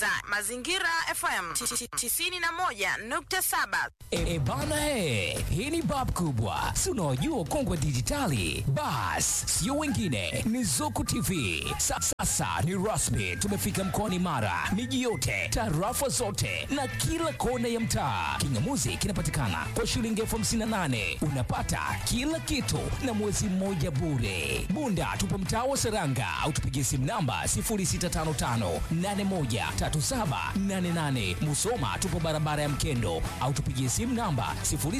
Mazingira FM 91.7. E, bana he, hii ni bab kubwa, si unaojua kongwe dijitali. Bas, sio wengine, ni Zuku TV. Sa, sasa ni rasmi, tumefika mkoani Mara, miji yote, tarafa zote na kila kona ya mtaa. Kingamuzi kinapatikana kwa shilingi elfu hamsini na nane unapata kila kitu na mwezi mmoja bure. Bunda tupo mtaa wa Seranga au tupigie simu namba 0655813788. Musoma tupo barabara ya Mkendo au tupigie simu namba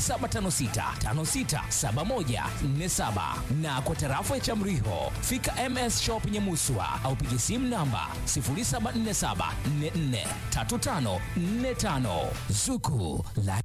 0756567147 na kwa tarafa ya Chamriho fika MS Shop Nyamuswa au pigie simu namba 0747443545 Zuku la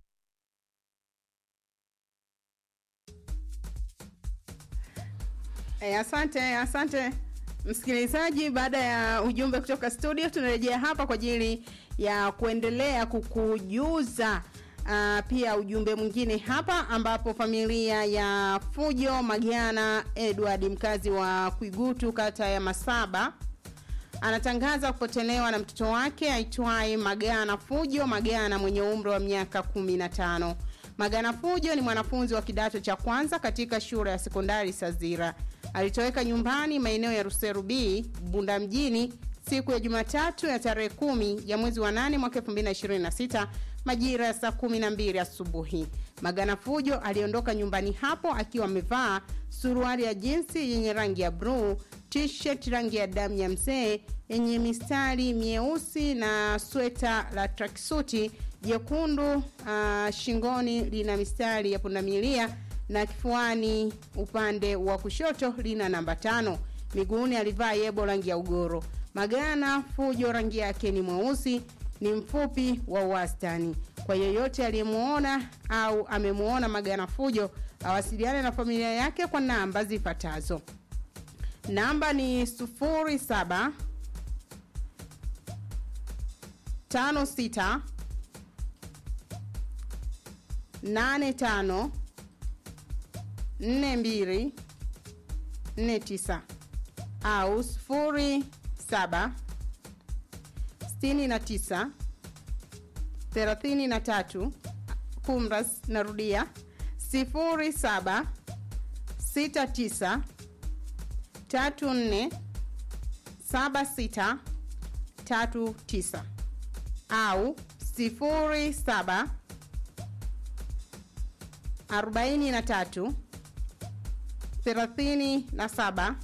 E, asante asante msikilizaji. Baada ya ujumbe kutoka studio, tunarejea hapa kwa ajili ya kuendelea kukujuza uh, pia ujumbe mwingine hapa, ambapo familia ya Fujo Magiana Edward mkazi wa Kwigutu kata ya Masaba anatangaza kupotelewa na mtoto wake aitwaye Magana Fujo Magana mwenye umri wa miaka 15. Magana Fujo ni mwanafunzi wa kidato cha kwanza katika shule ya sekondari Sazira. Alitoweka nyumbani maeneo ya Ruseru B, Bunda mjini siku ya Jumatatu ya tarehe kumi ya mwezi wa nane mwaka 2026 majira ya saa 12 asubuhi. Magana Fujo aliondoka nyumbani hapo akiwa amevaa suruali ya jinsi yenye rangi ya bluu, t-shirt rangi ya damu ya mzee yenye mistari mieusi na sweta la tracksuti jekundu. Uh, shingoni lina mistari ya pundamilia na kifuani upande wa kushoto lina namba tano. Miguuni alivaa yebo rangi ya ugoro. Magana Fujo rangi yake ni mweusi, ni mfupi wa wastani. Kwa yeyote aliyemuona au amemuona Magana Fujo awasiliane na familia yake kwa namba zifuatazo. Namba ni 07 56 85 42 49 au 07 69 33 kumras narudia 07 69 34 76 39 au 07 43 37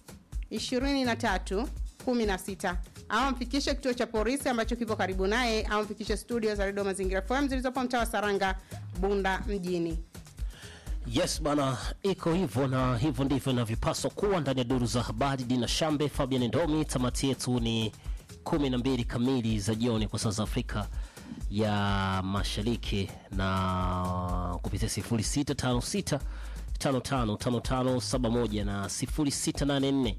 23 16 au mfikishe kituo cha polisi ambacho kipo karibu naye au mfikishe studio za redio mazingira FM zilizopo mtaa wa Saranga Bunda mjini. Yes bana, iko hivyo na hivyo ndivyo inavyopaswa kuwa ndani ya duru za habari. Dina Shambe, Fabian Ndomi. Tamati yetu ni kumi na mbili kamili za jioni kwa saa za Afrika ya Mashariki na kupitia 0656 555571 na 0684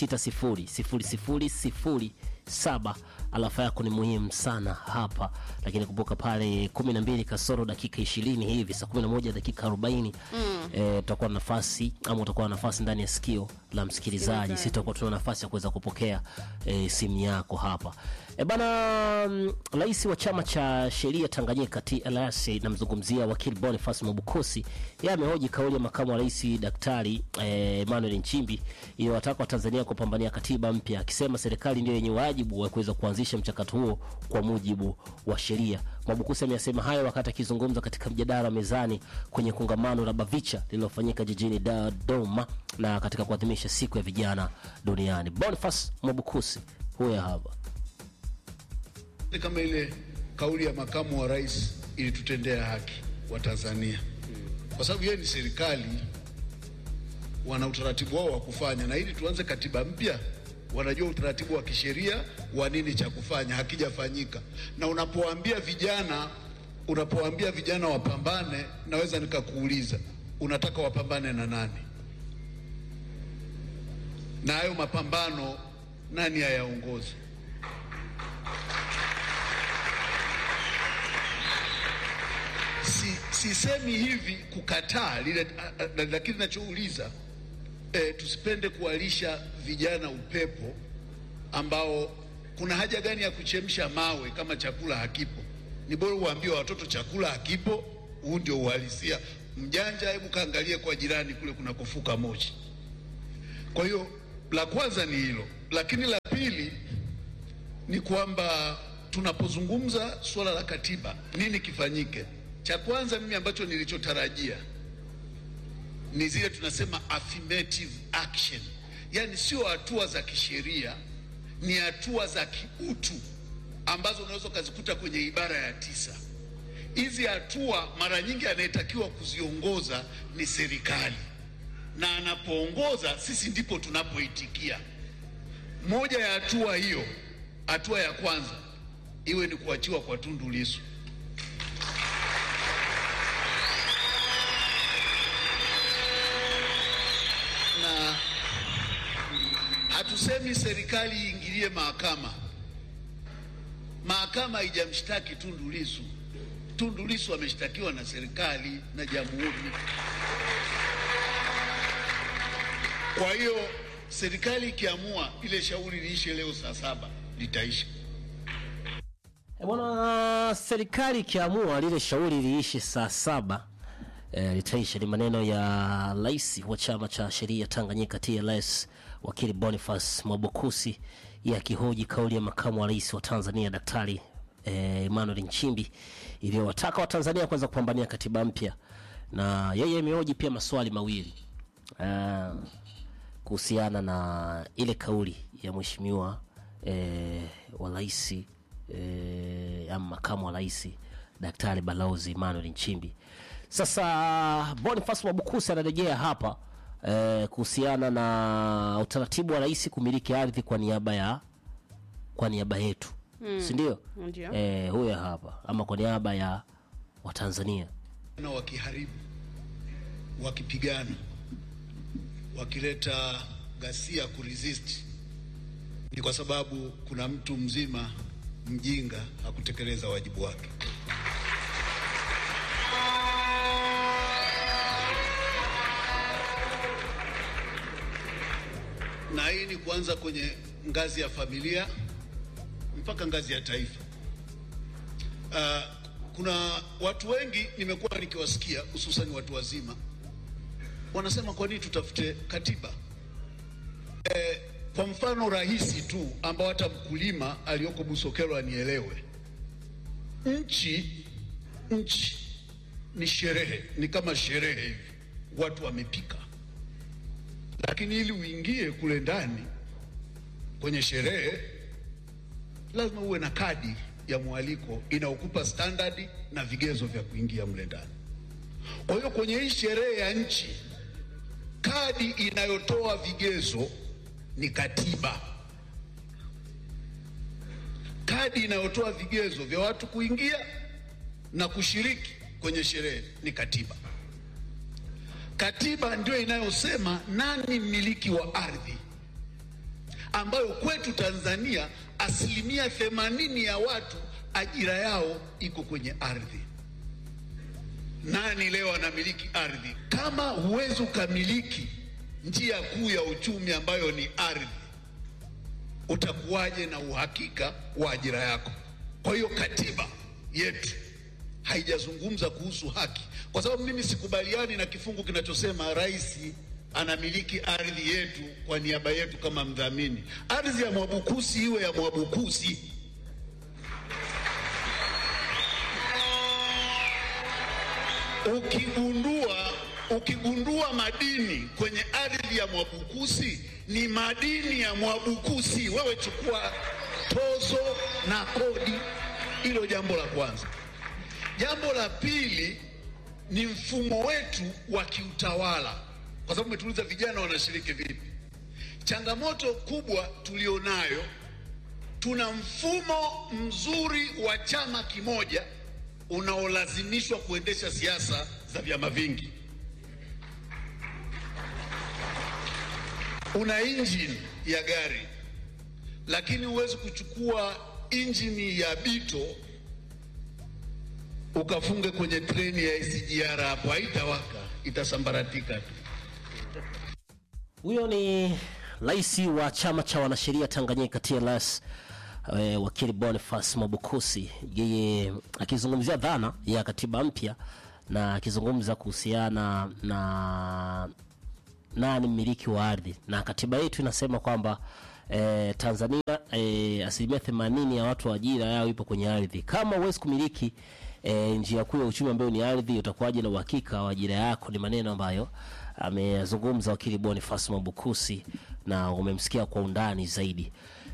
600007 alafa yako ni muhimu sana hapa lakini kumbuka pale 12 kasoro dakika 20 hivi saa 11 dakika 40 mm. e, tutakuwa na nafasi ama utakuwa na nafasi ndani ya sikio la msikilizaji si tutakuwa tuna nafasi ya kuweza kupokea e, simu yako hapa e, bana rais wa chama cha sheria Tanganyika TLS namzungumzia wakili Boniface Mwabukusi yeye amehoji kauli ya makamu wa rais daktari eh, Emmanuel Nchimbi iliyowataka Watanzania kupambania katiba mpya akisema serikali ndio yenye wajibu wa kuweza kuanzisha mchakato huo kwa mujibu wa sheria. Mwabukusi ameyasema hayo wakati akizungumza katika mjadala mezani kwenye kongamano la Bavicha lililofanyika jijini Dodoma na katika kuadhimisha siku ya vijana duniani. Boniface Mwabukusi huyo hapa. Kama ile kauli ya makamu wa rais ilitutendea haki wa Tanzania, kwa sababu yeye ni serikali, wana utaratibu wao wa kufanya, na ili tuanze katiba mpya wanajua utaratibu wa kisheria wa nini cha kufanya, hakijafanyika. Na unapowaambia vijana, unapowaambia vijana wapambane, naweza nikakuuliza unataka wapambane na nani? Na hayo mapambano nani ayaongoze? Si, sisemi hivi kukataa lile, lakini nachouliza e, tusipende kuwalisha vijana upepo ambao kuna haja gani ya kuchemsha mawe kama chakula hakipo? Ni bora uambie watoto chakula hakipo. Huu ndio uhalisia. Mjanja, hebu kaangalie kwa jirani kule kunakofuka moshi. Kwa hiyo la kwanza ni hilo, lakini la pili ni kwamba tunapozungumza suala la katiba, nini kifanyike? Cha kwanza mimi ambacho nilichotarajia ni zile tunasema affirmative action, yaani sio hatua za kisheria, ni hatua za kiutu ambazo unaweza ukazikuta kwenye ibara ya tisa. Hizi hatua mara nyingi anayetakiwa kuziongoza ni serikali, na anapoongoza sisi ndipo tunapoitikia. Moja ya hatua hiyo, hatua ya kwanza iwe ni kuachiwa kwa Tundu Lissu. na hatusemi serikali iingilie mahakama. Mahakama haijamshtaki Tundu Lissu. Tundu Lissu ameshtakiwa na serikali na jamhuri. Kwa hiyo serikali ikiamua ile shauri liishe leo saa saba litaisha. E bwana, serikali ikiamua lile shauri liishe saa saba e, litaisha. Ni maneno ya rais wa chama cha sheria Tanganyika TLS wakili Boniface Mwabukusi yakihoji kauli ya makamu wa rais wa Tanzania Daktari e, Emmanuel Nchimbi iliyowataka Watanzania kwanza kupambania katiba mpya, na yeye amehoji pia maswali mawili Ah, kuhusiana na ile kauli ya mheshimiwa eh, wa rais eh, ama makamu wa rais Daktari Balozi Emmanuel Nchimbi. Sasa Boniface Mwabukusi anarejea hapa eh, kuhusiana na utaratibu wa rais kumiliki ardhi kwa niaba ya kwa niaba yetu mm. si ndio? Ndio. Eh, huyo hapa ama kwa niaba ya Watanzania na wakiharibu, wakipigana, wakileta ghasia kuresist, ni kwa sababu kuna mtu mzima mjinga hakutekeleza wajibu wake. Na hii ni kuanza kwenye ngazi ya familia mpaka ngazi ya taifa. Uh, kuna watu wengi nimekuwa nikiwasikia hususan watu wazima wanasema kwa nini tutafute katiba eh, kwa mfano rahisi tu ambao hata mkulima aliyoko Busokelo anielewe. Nchi nchi ni sherehe, ni kama sherehe hivi, watu wamepika, lakini ili uingie kule ndani kwenye sherehe lazima uwe na kadi ya mwaliko inayokupa standard na vigezo vya kuingia mle ndani. Kwa hiyo kwenye hii sherehe ya nchi, kadi inayotoa vigezo ni katiba. Kadi inayotoa vigezo vya watu kuingia na kushiriki kwenye sherehe ni katiba. Katiba ndio inayosema nani mmiliki wa ardhi ambayo kwetu Tanzania asilimia themanini ya watu ajira yao iko kwenye ardhi. Nani leo anamiliki ardhi? Kama huwezi ukamiliki njia kuu ya uchumi ambayo ni ardhi, utakuwaje na uhakika wa ajira yako? Kwa hiyo katiba yetu haijazungumza kuhusu haki, kwa sababu mimi sikubaliani na kifungu kinachosema rais anamiliki ardhi yetu kwa niaba yetu kama mdhamini. Ardhi ya Mwabukusi iwe ya Mwabukusi. Ukigundua ukigundua madini kwenye ardhi ya Mwabukusi, ni madini ya Mwabukusi, wewe chukua tozo na kodi. Hilo jambo la kwanza. Jambo la pili ni mfumo wetu wa kiutawala, kwa sababu umetuuliza vijana wanashiriki vipi. Changamoto kubwa tulionayo, tuna mfumo mzuri wa chama kimoja unaolazimishwa kuendesha siasa za vyama vingi. Una injini ya gari, lakini huwezi kuchukua injini ya Bito ukafunge kwenye treni ya SGR hapo, haitawaka, itasambaratika tu. Huyo ni rais wa chama cha wanasheria Tanganyika TLS eh, wakili Boniface Mwabukusi, yeye akizungumzia dhana ya katiba mpya na akizungumza kuhusiana na nani mmiliki wa ardhi, na katiba yetu inasema kwamba eh, Tanzania eh, asilimia themanini ya watu wa ajira yao ipo kwenye ardhi. Kama huwezi kumiliki eh, njia kuu ya uchumi ambayo ni ardhi, utakuwaje na uhakika wa ajira yako? Ni maneno ambayo amezungumza wakili Boniface Mwabukusi na umemsikia kwa undani zaidi.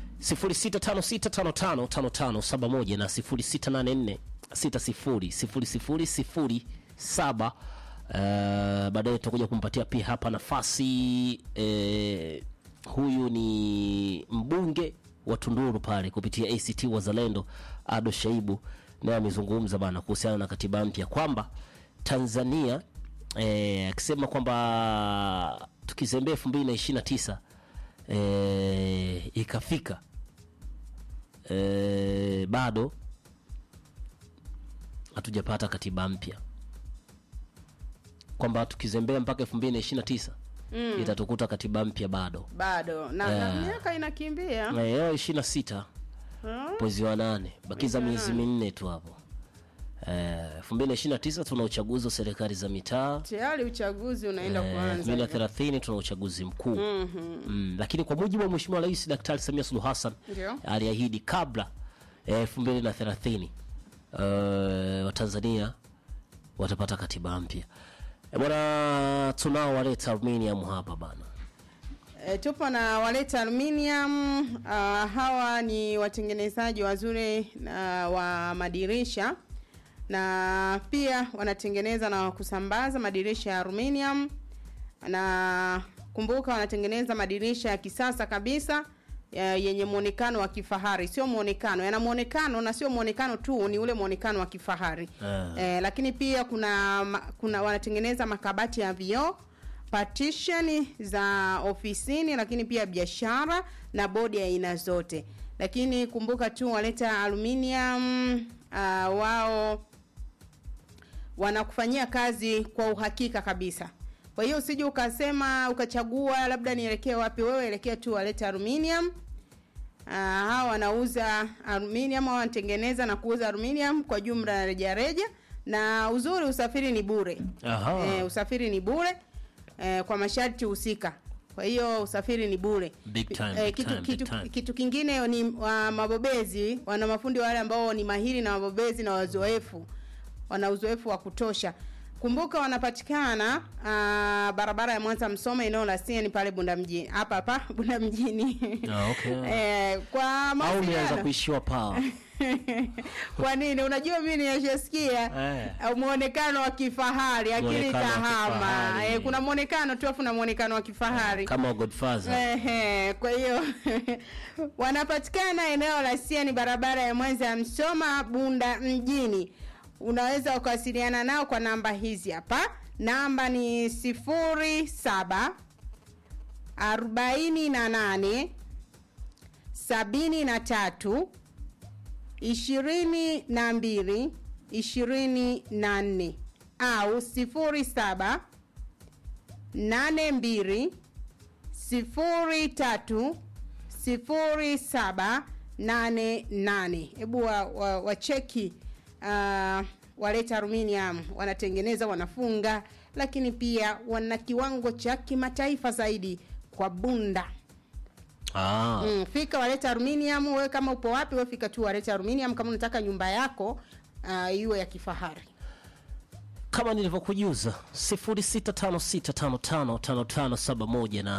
0656555571 na 0684600007. Uh, baadaye tutakuja kumpatia pia hapa nafasi eh, huyu ni mbunge wa Tunduru pale kupitia ACT Wazalendo Ado Shaibu, naye amezungumza bana kuhusiana na katiba mpya kwamba Tanzania eh, akisema kwamba tukizembea elfu mbili na ishirini na tisa eh, ikafika eh, bado hatujapata katiba mpya kwamba tukizembea mpaka elfu mbili na ishirini na tisa itatukuta katiba mpya bado bado na, na miaka inakimbia leo ishirini na sita mwezi wa nane bakiza miezi minne tu hapo elfu mbili na ishirini na tisa tuna uchaguzi wa serikali za mitaa tayari uchaguzi unaenda elfu mbili na kuanza thelathini tuna uchaguzi mkuu mm, lakini kwa mujibu wa mheshimiwa rais daktari samia suluhu hassan Ndio. aliahidi kabla ya elfu mbili na thelathini uh, watanzania watapata katiba mpya Eh, bwana tunao waleta aluminium hapa bana E, tupo na waleta aluminium uh, hawa ni watengenezaji wazuri uh, wa madirisha na pia wanatengeneza na kusambaza madirisha ya aluminium na kumbuka wanatengeneza madirisha ya kisasa kabisa ya, yenye muonekano wa kifahari sio muonekano yana muonekano na sio muonekano tu ni ule muonekano wa kifahari Ah. eh, lakini pia kuna ma- kuna wanatengeneza makabati ya vioo partition za ofisini lakini pia biashara na bodi ya aina zote lakini kumbuka tu waleta aluminium uh, wao wanakufanyia kazi kwa uhakika kabisa kwa hiyo usije ukasema ukachagua labda nielekee wapi wewe elekea tu waleta aluminium Uh, hawa wanauza aluminium au wanatengeneza na kuuza aluminium kwa jumla na rejareja na uzuri usafiri ni bure Aha. eh, usafiri ni bure eh, kwa masharti husika kwa hiyo usafiri ni bure Big time, eh, big kitu, time, big kitu, time. kitu kingine ni wa mabobezi wana mafundi wale ambao ni mahiri na wabobezi na wazoefu wana uzoefu wa kutosha kumbuka wanapatikana uh, barabara ya mwanza msoma eneo la CN pale bunda mjini hapa hapa bunda mjini Ah, okay. eh, kwa au umeanza mawasiliano kuishiwa pawa kwa nini unajua mi nimeshasikia Eh. eh. muonekano wa kifahari akili Muonekano wa kahama kifahari. eh, kuna muonekano tu afu na muonekano wa kifahari kama godfather Ehe, kwa hiyo wanapatikana eneo la Siani, barabara ya Mwanza ya Msoma, Bunda mjini. Unaweza ukawasiliana nao kwa namba hizi hapa. Namba ni sifuri saba arobaini na nane sabini na tatu ishirini na mbili ishirini na nne au sifuri saba nane mbili sifuri tatu sifuri saba nane nane hebu wacheki wa, wacheki, uh, waleta aluminium wanatengeneza wanafunga lakini pia wana kiwango cha kimataifa zaidi kwa bunda ah. mm, fika waleta aluminium wewe kama upo wapi wewe fika tu waleta aluminium kama unataka nyumba yako uh, iwe ya kifahari kama nilivyokujuza 0656555571 na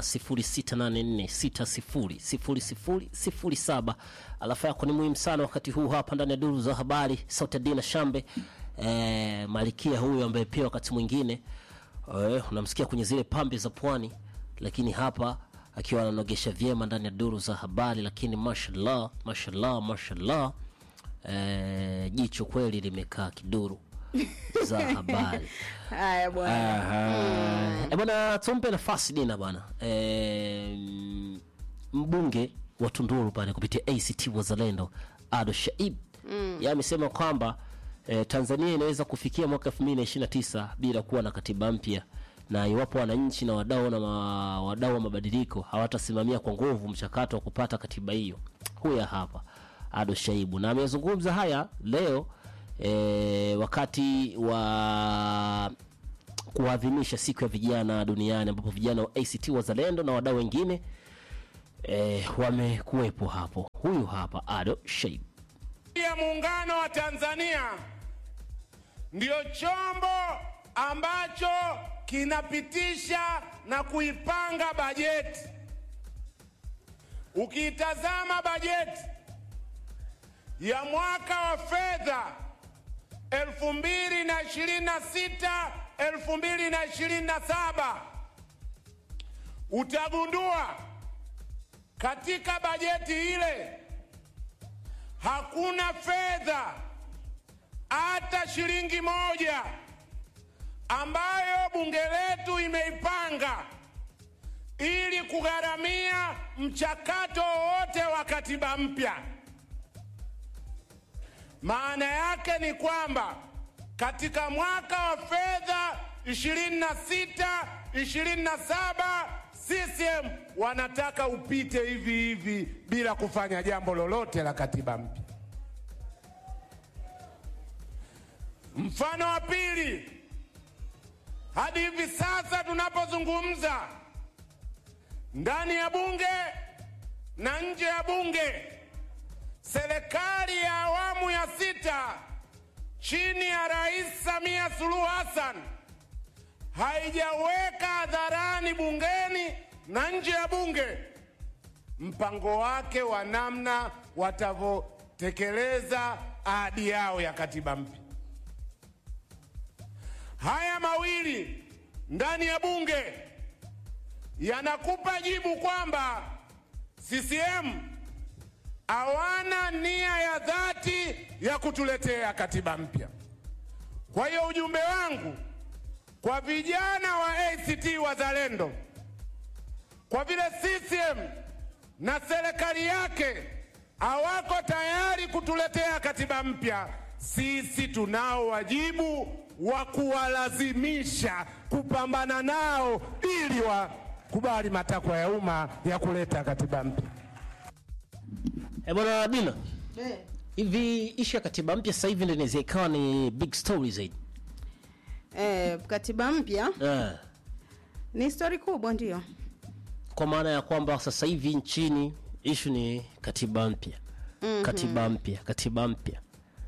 0684600007 alafu yako ni muhimu sana wakati huu hapa ndani ya duru za habari sauti ya dina shambe e, malikia huyu ambaye pia wakati mwingine e, unamsikia kwenye zile pambe za pwani lakini hapa akiwa ananogesha vyema ndani ya duru za habari lakini mashallah mashallah mashallah e, jicho kweli limekaa kiduru za habari haya bwana Aha. Eh, bwana tumpe nafasi dina bwana e, mbunge wa tunduru pale kupitia act wazalendo ado shaib mm. ye amesema kwamba e, tanzania inaweza kufikia mwaka 2029 bila kuwa na katiba mpya na iwapo wananchi na wadau na ma, wadau wa mabadiliko hawatasimamia kwa nguvu mchakato wa kupata katiba hiyo huya hapa Ado Shaibu, na amezungumza haya leo e, wakati wa kuadhimisha siku ya vijana duniani ambapo vijana wa ACT Wazalendo na wadau wengine e, wamekuwepo hapo. Huyu hapa Ado Shaibu. ya Muungano wa Tanzania ndio chombo ambacho kinapitisha na kuipanga bajeti. Ukiitazama bajeti ya mwaka wa fedha 2026 2027 utagundua katika bajeti ile hakuna fedha hata shilingi moja ambayo bunge letu imeipanga ili kugharamia mchakato wowote wa katiba mpya. Maana yake ni kwamba katika mwaka wa fedha 26 27 CCM wanataka upite hivi hivi bila kufanya jambo lolote la katiba mpya. Mfano wa pili, hadi hivi sasa tunapozungumza, ndani ya bunge na nje ya bunge, serikali ya awamu ya sita chini ya Rais Samia Suluhu Hassan haijaweka hadharani bungeni na nje ya bunge mpango wake wa namna watavyotekeleza ahadi yao ya katiba mpya. Haya mawili ndani ya bunge yanakupa jibu kwamba CCM hawana nia ya dhati ya kutuletea katiba mpya. Kwa hiyo ujumbe wangu kwa vijana wa ACT Wazalendo, kwa vile CCM na serikali yake hawako tayari kutuletea katiba mpya, sisi tunao wajibu wa kuwalazimisha kupambana nao ili wakubali matakwa ya umma ya kuleta katiba mpya. E bwana Dina, hivi ishu ya katiba mpya sasa hivi ndio inaweza ikawa ni big story zaidi Eh, katiba mpya eh, ni stori kubwa ndio. kwa maana ya kwamba sasa hivi nchini ishu ni katiba mpya katiba mpya katiba mpya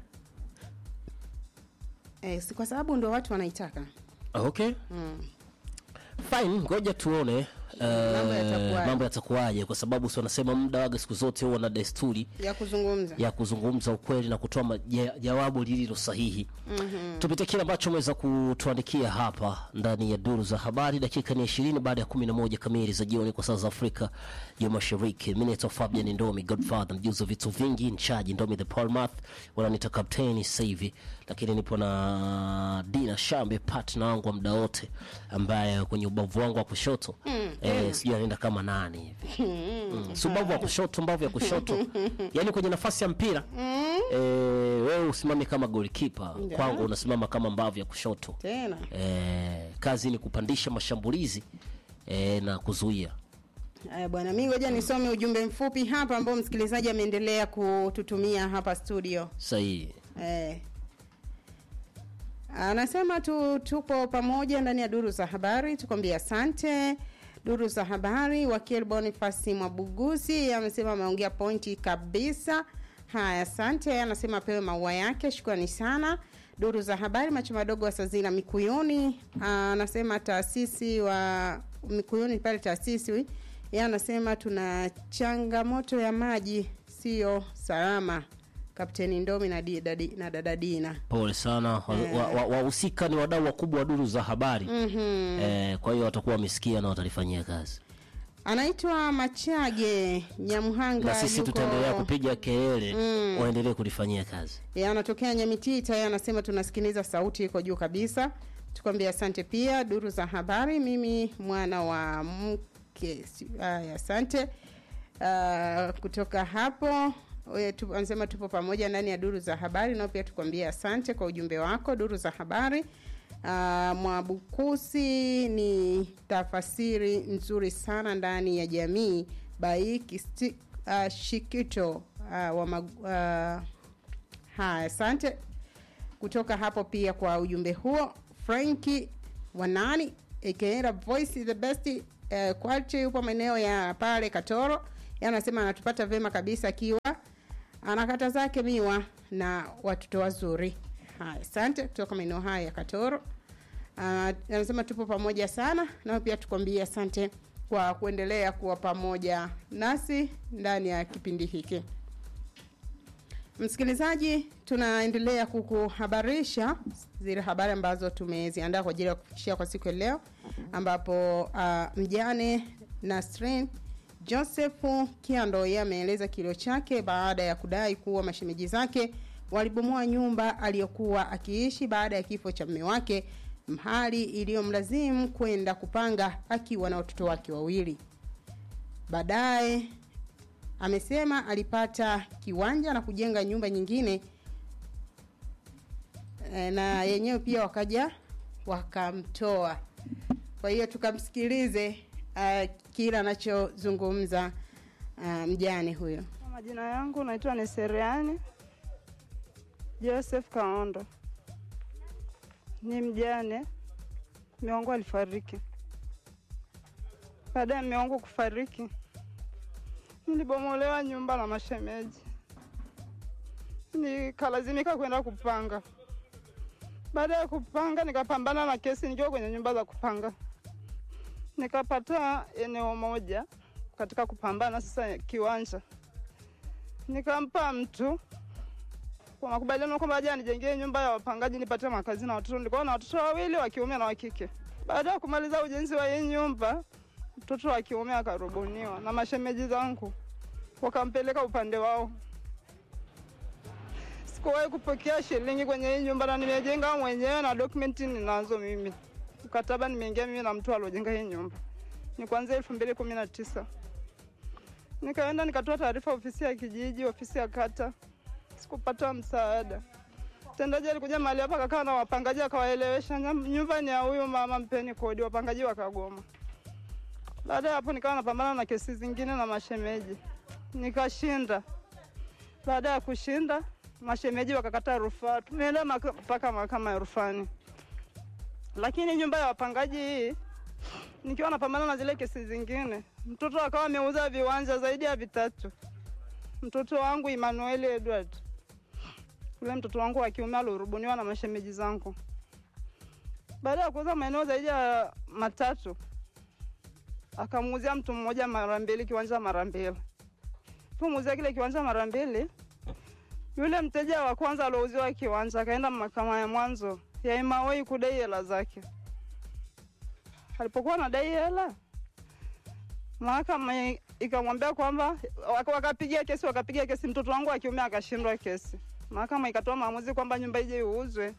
Eh, si kwa sababu ndo watu wanaitaka. okay fine ngoja tuone eh, Mambo yatakuwaje. mambo yatakuwaje kwa sababu si wanasema muda waga siku zote huwa na desturi ya kuzungumza ya kuzungumza ukweli na kutoa maja- jawabu lililo sahihi mm-hmm. tupitie kile ambacho umeweza kutuandikia hapa ndani ya duru za habari dakika ni ishirini baada ya kumi na moja kamili za jioni kwa saa za afrika ya mashariki mi naitwa fabian ndomi godfather mjuzi wa vitu vingi nchaji ndomi the palmath wananita kapteni sasa hivi lakini nipo na dina shambe partner wangu wa muda wote ambaye kwenye ubavu wangu wa kushoto mm, eh, sijui anaenda kama nani hivi mm. si ubavu wa kushoto mbavu ya kushoto yani kwenye nafasi ya mpira eh, wewe usimame kama golikipa kwangu unasimama kama mbavu ya kushoto tena. eh, kazi ni kupandisha mashambulizi eh, na kuzuia Aya bwana, mi ngoja nisome ujumbe mfupi hapa ambao msikilizaji ameendelea kututumia hapa studio. sahihi Eh. Anasema tu tupo pamoja ndani ya duru za habari, tukwambia asante. Duru za habari, wakili Boniface Mwabuguzi amesema ameongea pointi kabisa. Haya, asante. Anasema apewe maua yake, shukrani sana. Duru za habari, macho madogo wa Sazira Mikuyuni anasema taasisi wa Mikuyuni pale taasisi yeye anasema tuna changamoto ya maji sio salama. Kapteni Ndomi na, di, dadi, na dada Dina. pole sana wahusika wa, wa, wahusika ni wadau wakubwa wa duru za habari mm-hmm. eh, kwa hiyo watakuwa wamesikia na watalifanyia kazi Anaitwa Machage Nyamhanga, na sisi yuko- tutaendelea kupiga kelele mm. waendelee kulifanyia kazi Yeye anatokea Nyamitita, yeye anasema tunasikiliza sauti iko juu kabisa. Tukwambia asante pia. Duru za habari, mimi mwana wa mke. si- Haya, asante. Uh, kutoka hapo we, tu, anasema tupo pamoja ndani ya duru za habari, nao pia tukwambia asante kwa ujumbe wako. Duru za habari uh, Mwabukusi ni tafasiri nzuri sana ndani ya jamii. Baiki sti, uh, Shikito uh, wa mag, uh, haya asante kutoka hapo pia kwa ujumbe huo franki wanani aka voice is the best uh, quality yupo maeneo ya pale katoro Yeye anasema anatupata vema kabisa akiwa anakata zake miwa na watoto wazuri haya asante kutoka maeneo haya ya katoro uh, anasema tupo pamoja sana nao pia tukwambie asante kwa kuendelea kuwa pamoja nasi ndani ya kipindi hiki msikilizaji tunaendelea kukuhabarisha zile habari ambazo tumeziandaa kwa ajili ya kufikishia kwa siku ya leo ambapo uh, mjane nasrin joseph kiando yeye ameeleza kilio chake baada ya kudai kuwa mashemeji zake walibomoa nyumba aliyokuwa akiishi baada ya kifo cha mme wake mhali iliyomlazimu kwenda kupanga akiwa na watoto wake wawili baadaye amesema alipata kiwanja na kujenga nyumba nyingine e, na yenyewe pia wakaja wakamtoa kwa hiyo tukamsikilize uh, kile anachozungumza uh, mjane huyo Kwa Majina yangu naitwa Neseriani Joseph Kaondo, ni mjane. Mume wangu alifariki. Baada ya mume wangu kufariki, nilibomolewa nyumba na mashemeji, nikalazimika kwenda kupanga. Baada ya kupanga, nikapambana na kesi nikiwa kwenye nyumba za kupanga, nikapata eneo moja katika kupambana sasa kiwanja nikampa mtu kwa makubaliano kwamba aje anijengee nyumba ya wapangaji nipate makazi na watoto. Nilikuwa na watoto wawili wa kiume na wa kike. Baada ya kumaliza ujenzi wa hii nyumba, mtoto wa kiume akarubuniwa na mashemeji zangu, wakampeleka upande wao. Sikuwahi kupokea shilingi kwenye hii nyumba, na nimejenga mwenyewe na dokumenti ninazo mimi. Mkataba nimeingia mimi na mtu aliojenga hii nyumba, ni kuanzia elfu mbili kumi na tisa. Nikaenda nikatoa taarifa ofisi ya kijiji, ofisi ya kata, sikupata msaada. Mtendaji alikuja mahali hapa akakaa na wapangaji akawaelewesha, "Nyam- nyumba ni ya huyu mama, mpeni kodi. Wapangaji wakagoma. Baada ya hapo nikawa napambana na kesi zingine na mashemeji, nikashinda. Baada ya kushinda, mashemeji wakakata rufaa, tumeenda maka- mpaka mahakama ya rufani, lakini nyumba ya wapangaji hii nikiwa napambana na zile kesi zingine, mtoto akawa ameuza viwanja zaidi ya vitatu. Mtoto wangu Emmanuel Edward, yule mtoto wangu wa kiume alorubuniwa na mashemeji zangu. Baada ya kuuza maeneo zaidi ya matatu, akamuuzia mtu mmoja mara mbili kiwanja mara mbili. Pomuuzia kile kiwanja mara mbili, yule mteja wa kwanza alouziwa kiwanja akaenda mahakama ya mwanzo ya Imawei kudai hela zake alipokuwa anadai hela, mahakama i- ikamwambia kwamba waka- wakapigia kesi, wakapigia kesi, mtoto wangu wa kiume akashindwa kesi. Mahakama ikatoa maamuzi kwamba nyumba ije iuzwe,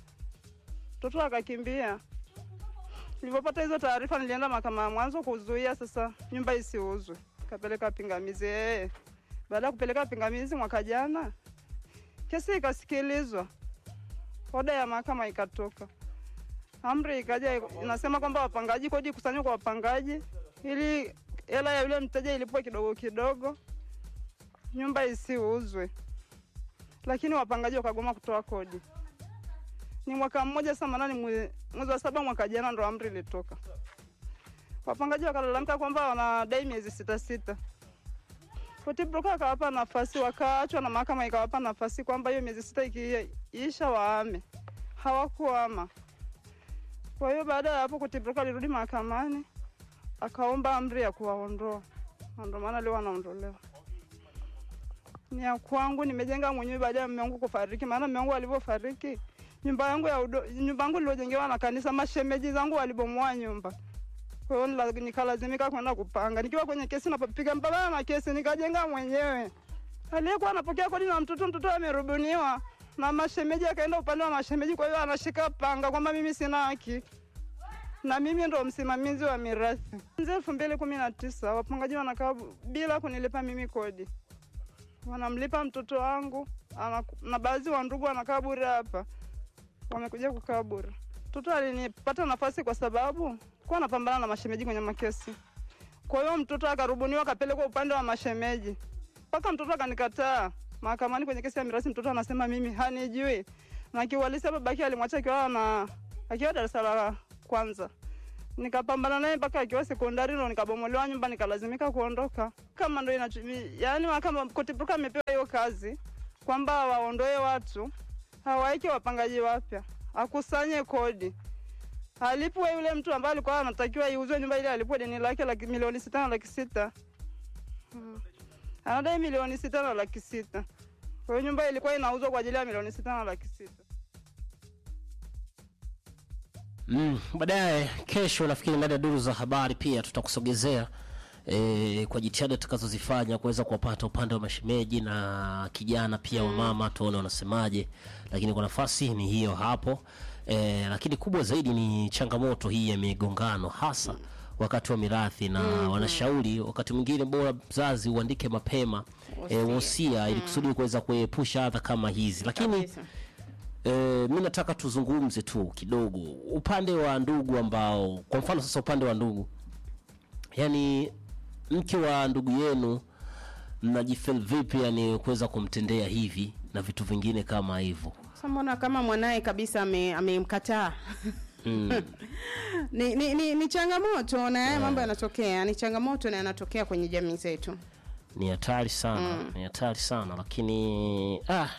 mtoto akakimbia. Nilipopata hizo taarifa, nilienda mahakama ya mwanzo kuzuia sasa nyumba isiuzwe, kapeleka pingamizi yeye. Baada ya kupeleka pingamizi mwaka jana, kesi ikasikilizwa, oda ya mahakama ikatoka amri ikaja inasema kwamba wapangaji, kodi kusanywa kwa wapangaji ili hela ya yule mteja ilipwe kidogo kidogo, nyumba isiuzwe. Lakini wapangaji wakagoma kutoa kodi. Ni mwaka mmoja sasa, maana ni mwe- mwezi wa saba mwaka jana ndo amri ilitoka. Wapangaji wakalalamika kwamba wanadai miezi sita sita. Koti broker akawapa nafasi, wakaachwa na mahakama ikawapa nafasi kwamba hiyo miezi sita ikiisha waame. Hawakuama. Kwa hiyo baada ya hapo Kotibroka alirudi mahakamani akaomba amri ya kuwaondoa, na ndio maana leo wanaondolewa. Ni ya kwangu, nimejenga mwenyewe baada ya mume wangu kufariki, maana mume wangu alivyofariki nyumba yangu ya udo, nyumba yangu niliojengewa na kanisa, mashemeji zangu walibomoa nyumba. Kwa hiyo nila- nikalazimika kwenda kupanga, nikiwa kwenye kesi napiga mpambana na kesi, nikajenga mwenyewe. Aliyekuwa anapokea kodi na mtoto, mtoto amerubuniwa na mashemeji, akaenda upande wa mashemeji. Kwa hiyo anashika panga kwamba mimi sina haki na mimi ndo msimamizi wa mirathi. Kuanzia elfu mbili kumi na tisa wapangaji wanakaa bila kunilipa mimi kodi, wanamlipa mtoto wangu anaku, na baadhi wa ndugu wanakaa bure hapa, wamekuja kukaa bure. Mtoto alinipata nafasi kwa sababu kuwa napambana na mashemeji kwenye makesi. Kwa hiyo mtoto akarubuniwa akapelekwa upande wa mashemeji. mpaka mtoto akanikataa mahakamani kwenye kesi ya mirathi. Mtoto anasema mimi hanijui, na kiuhalisia babake alimwacha akiwa na akiwa darasa la kwanza. Nikapambana naye mpaka akiwa sekondari, ndo nikabomolewa nyumba, nikalazimika kuondoka. Kama ndo inachu- yaani mahakama Kotipuka amepewa hiyo kazi kwamba waondoe watu, hawaeke wapangaji wapya, akusanye kodi alipwe yule mtu ambaye alikuwa anatakiwa iuzwe nyumba ile, alipwe deni lake laki milioni sita na laki sita Mm. anadai milioni sita na laki sita kwa hiyo nyumba ilikuwa inauzwa kwa ajili ya milioni sita na laki sita Mm, baadaye kesho nafikiri ndani ya duru za habari pia tutakusogezea e, kwa jitihada tutakazozifanya kuweza kuwapata upande wa mashemeji na kijana pia wa mama tuone wanasemaje, lakini kwa nafasi ni hiyo hapo e, lakini kubwa zaidi ni changamoto hii ya migongano hasa wakati wa mirathi na wanashauri wakati mwingine bora mzazi uandike mapema e, wosia ili kusudi kuweza kuepusha adha kama hizi, lakini Kabisa. E, mi nataka tuzungumze tu kidogo upande wa ndugu ambao, kwa mfano sasa, upande wa ndugu, yani mke wa ndugu yenu mnajifeel vipi, yani kuweza kumtendea hivi na vitu vingine kama hivyo? Sasa mbona kama mwanaye kabisa ame- amemkataa ni, ni, ni, ni changamoto na haya mambo yanatokea, ni changamoto na yanatokea kwenye jamii zetu. Ni hatari sana, ni hatari sana, lakini ah,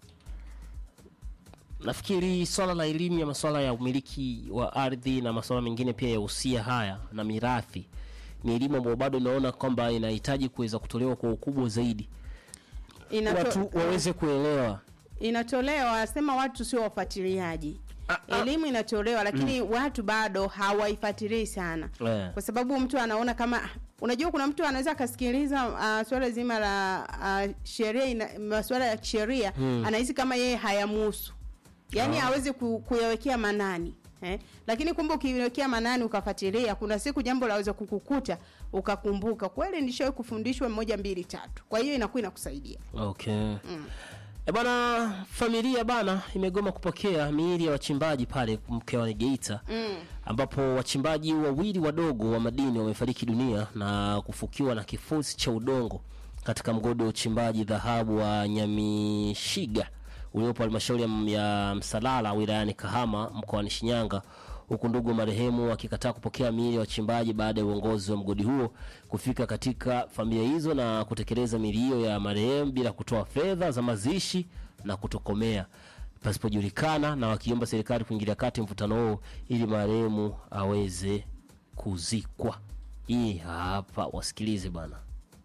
nafikiri swala la elimu ya masuala ya umiliki wa ardhi na masuala mengine pia ya usia haya na mirathi ni elimu ambayo bado inaona kwamba inahitaji kuweza kutolewa kwa ukubwa zaidi, Inato, watu waweze kuelewa. inatolewa sema watu sio wafuatiliaji elimu inatolewa lakini watu bado hawaifuatilii sana Eh. kwa sababu mtu anaona kama unajua kuna mtu anaweza akasikiliza uh, swala zima la uh, sheria ina- masuala ya kisheria anahisi kama yeye hayamuhusu yaani hawezi ku, kuyawekea manani eh? lakini kumbe ukiwekea manani ukafuatilia kuna siku jambo laweza kukukuta ukakumbuka kweli nishawahi kufundishwa moja mbili tatu kwa hiyo inakuwa inakusaidia Okay. E bana, familia bana imegoma kupokea miili ya wachimbaji pale mkoani Geita ambapo wachimbaji wawili wadogo wa madini wamefariki dunia na kufukiwa na kifusi cha udongo katika mgodi wa uchimbaji dhahabu wa Nyamishiga uliopo halmashauri ya- ya Msalala wilayani Kahama mkoani Shinyanga huku ndugu wa marehemu wakikataa kupokea miili ya wachimbaji baada ya uongozi wa mgodi huo kufika katika familia hizo na kutekeleza miili hiyo ya marehemu bila kutoa fedha za mazishi na kutokomea pasipojulikana, na wakiomba serikali kuingilia kati mvutano huo ili marehemu aweze kuzikwa. Hii hapa, wasikilize bana.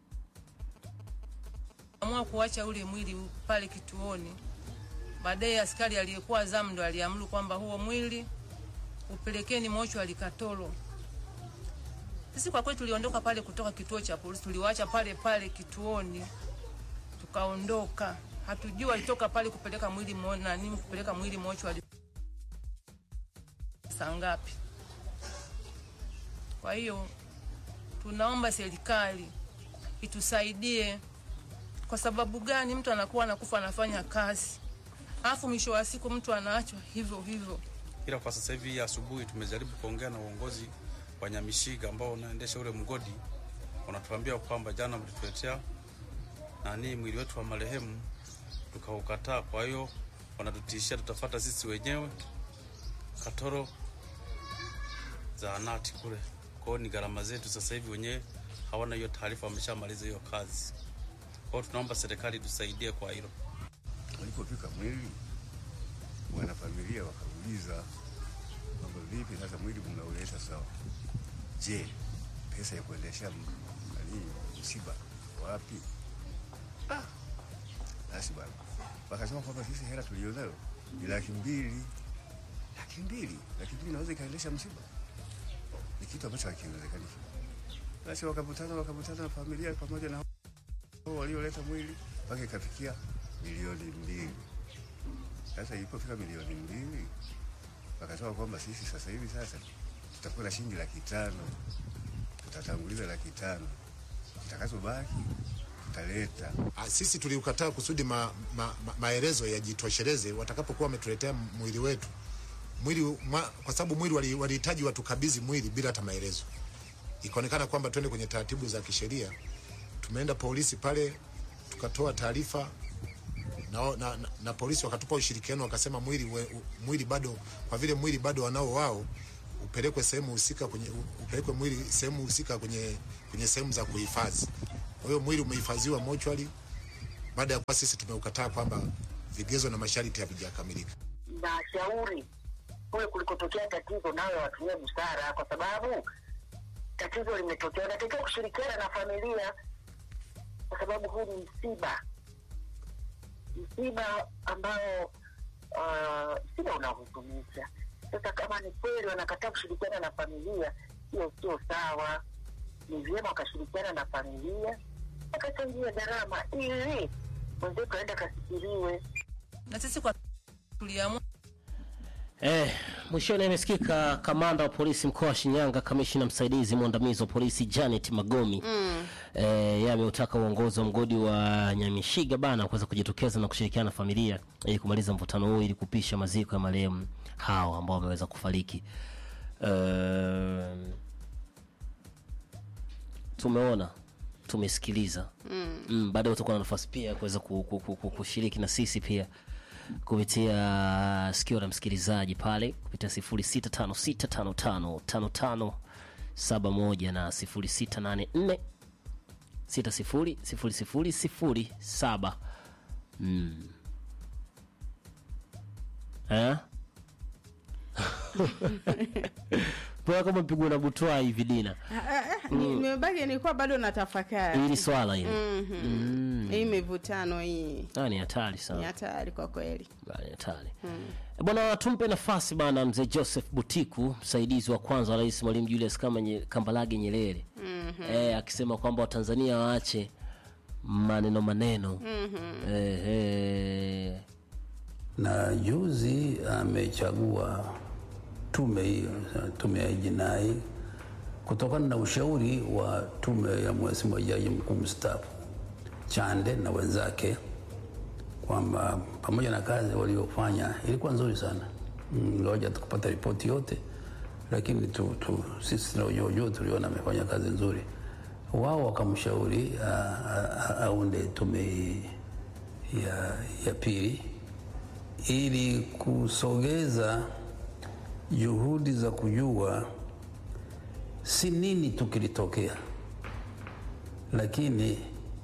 amua kuacha ule mwili pale kituoni. Baadaye askari aliyekuwa zamu ndo aliamuru kwamba huo mwili upelekeni mochwari Katoro. Sisi kwa kweli tuliondoka pale kutoka kituo cha polisi, tuliwaacha pale pale kituoni, tukaondoka. Hatujui walitoka pale kupeleka mwili mo, nani kupeleka mwili mochwari saa ngapi. Kwa hiyo tunaomba serikali itusaidie kwa sababu gani mtu anakuwa anakufa anafanya kazi alafu mwisho wa siku mtu anaachwa hivyo hivyo ila kwa sasa hivi asubuhi tumejaribu kuongea na uongozi wa Nyamishiga ambao unaendesha ule mgodi, wanatuambia kwamba jana mlituletea nani mwili wetu wa marehemu tukaukataa. Kwa hiyo wanatutishia tutafata sisi wenyewe Katoro zahanati kule. Kwa hiyo ni gharama zetu sasa hivi, wenyewe hawana hiyo taarifa, wameshamaliza hiyo kazi. Kwa hiyo tunaomba serikali tusaidie kwa hilo. Walipofika mwili, wanafamilia wakauliza kwamba vipi sasa mwili mnauleta sawa, je, pesa ya kuendesha m- nani msiba wapi? Ah, basi bwana, wakasema kwamba sisi hela tulionayo ni laki mbili. Laki mbili, laki mbili naweza ikaendesha msiba? Ni kitu ambacho hakiwezekani. Basi wakavutana wakavutana, familia pamoja na hao walioleta mwili mpaka ikafikia milioni mbili. Sasa ilipofika milioni mbili, wakasema kwamba sisi sasa hivi sasa tutakuwa na shilingi laki tano, tutatanguliza laki tano, kitakazobaki tutaleta. Ah, sisi tuliukataa kusudi ma, ma, ma, maelezo yajitosheleze watakapokuwa wametuletea mwili wetu mwili ma, kwa sababu mwili wali- walihitaji watukabidhi mwili bila hata maelezo. Ikaonekana kwamba twende kwenye taratibu za kisheria. Tumeenda polisi pale tukatoa taarifa na, na, na, na polisi wakatupa ushirikiano wakasema mwili, we, u- mwili bado kwa vile mwili bado wanao wao upelekwe sehemu husika kwenye upelekwe mwili sehemu husika kwenye kwenye sehemu za kuhifadhi. Kwa hiyo mwili umehifadhiwa mochwari baada ya kuwa sisi tumeukataa kwamba vigezo na masharti havijakamilika. na shauri kule kulikotokea tatizo nayo watumie busara, kwa sababu tatizo limetokea, unatakiwa kushirikiana na familia, kwa sababu huu ni msiba, msiba ambao uh, msiba unahuzunisha. Sasa kama ni kweli wanakataa kushirikiana na familia, hiyo sio sawa. Ni vyema wakashirikiana na familia, wakachangia gharama ili mwenzetu aende akasikiliwe. na sisi kwa tuliamua Eh, mwishoni imesikika kamanda wa polisi mkoa wa Shinyanga, kamishina msaidizi mwandamizi wa polisi Janet Magomi mm. eh, yeye ameutaka uongozi wa mgodi wa Nyamishiga bana kuweza kujitokeza na kushirikiana na familia ili kumaliza mvutano huu ili kupisha maziko ya marehemu hao ambao wameweza kufariki. Eh, tumeona tumesikiliza mm. mm, baadaye utakuwa na nafasi pia ya kuweza ku, ku, ku, ku, kushiriki na sisi pia kupitia sikio la msikilizaji pale kupitia 0656555571 na 0684 600007 mm. eh? Mbona kama mpigwa na butwa hivi Dina Ah, ah, ah, ni- nimebaki nilikuwa bado natafakari hili swala hili Mhm. Mm. hii mivutano hii Ah, ni hatari ni sana hatari kwa kweli Bana, ni hatari E bwana tumpe nafasi bana mzee joseph butiku msaidizi wa kwanza wa rais mwalimu julius kama nye, kambalage nyerere Mhm. e, akisema kwamba watanzania waache maneno maneno Mhm. e, e, na juzi amechagua tume hiyo tume ya jinai kutokana na ushauri wa tume ya mheshimiwa jaji mkuu mstaafu Chande na wenzake kwamba pamoja na kazi waliofanya ilikuwa nzuri sana Mm, ngoja tukupata ripoti yote lakini tu, tu, sisi tunaojua tuliona amefanya kazi nzuri wao wakamshauri a- a- a- aunde tume hii ya, ya pili ili kusogeza juhudi za kujua si nini tu kilitokea, lakini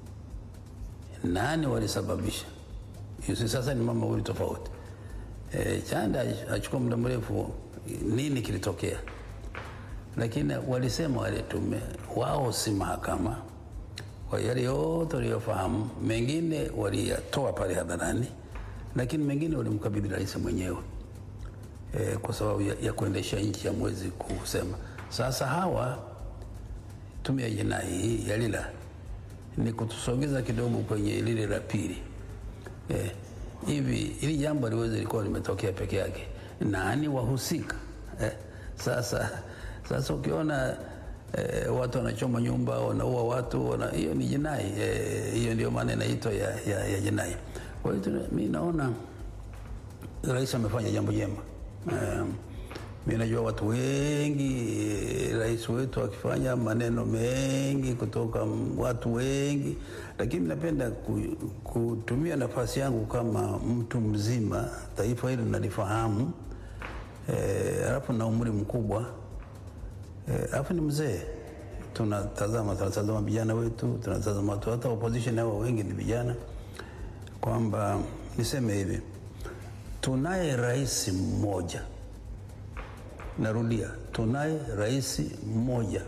nani walisababisha. Yusi sasa ni mambo mawili tofauti. E, Chanda achukua muda mrefu nini kilitokea, lakini walisema wale tume wao si mahakama, kwa yale yote waliyofahamu, mengine waliyatoa pale hadharani, lakini mengine walimkabidhi rais mwenyewe e, kwa sababu ya, ya kuendesha nchi ya mwezi kusema. Sasa hawa tume ya jinai hii ya lila ni kutusogeza kidogo kwenye lile la pili eh, hivi hili jambo liweze likuwa limetokea peke yake, nani wahusika eh? Sasa sasa ukiona eh, watu wanachoma nyumba, wanaua watu, wana, hiyo ni jinai eh, hiyo ndio maana inaitwa ya, ya, ya jinai. Kwa hiyo tuna- mi naona rais amefanya jambo jema. Um, mi najua watu wengi, eh, rais wetu akifanya maneno mengi kutoka m- watu wengi, lakini napenda ku, kutumia nafasi yangu kama mtu mzima, taifa hili nalifahamu, eh, alafu na umri mkubwa eh, alafu ni mzee tunatazama tunatazama vijana wetu, tunatazama watu, hata opposition hao wengi ni vijana, kwamba niseme hivi tunaye rais mmoja, narudia, tunaye rais mmoja.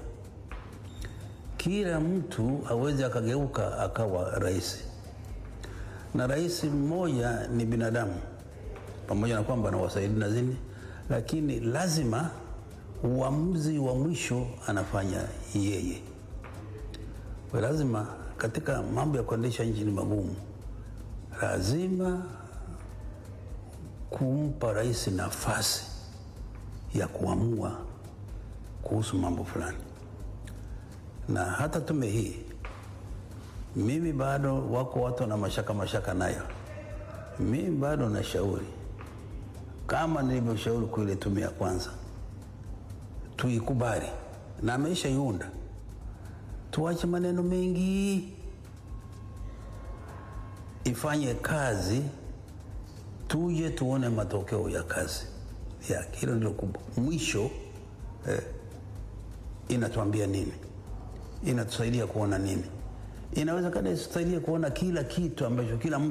Kila mtu aweze akageuka akawa rais, na rais mmoja ni binadamu, pamoja na kwamba anawasaidia na zini, lakini lazima uamuzi wa mwisho anafanya yeye. Kwa lazima katika mambo ya kuendesha nchi ni magumu, lazima kumpa rais nafasi ya kuamua kuhusu mambo fulani, na hata tume hii, mimi bado wako watu na mashaka mashaka nayo. Mimi bado nashauri kama nilivyoshauri kwa ile tume ya kwanza, tuikubali na ameishaiunda, tuache maneno mengi ifanye kazi, tuje tuone matokeo ya kazi yake. Hilo ndilo kubwa. Mwisho eh, inatuambia nini? Inatusaidia kuona nini? Inawezekana isitusaidia kuona kila kitu ambacho kila mtu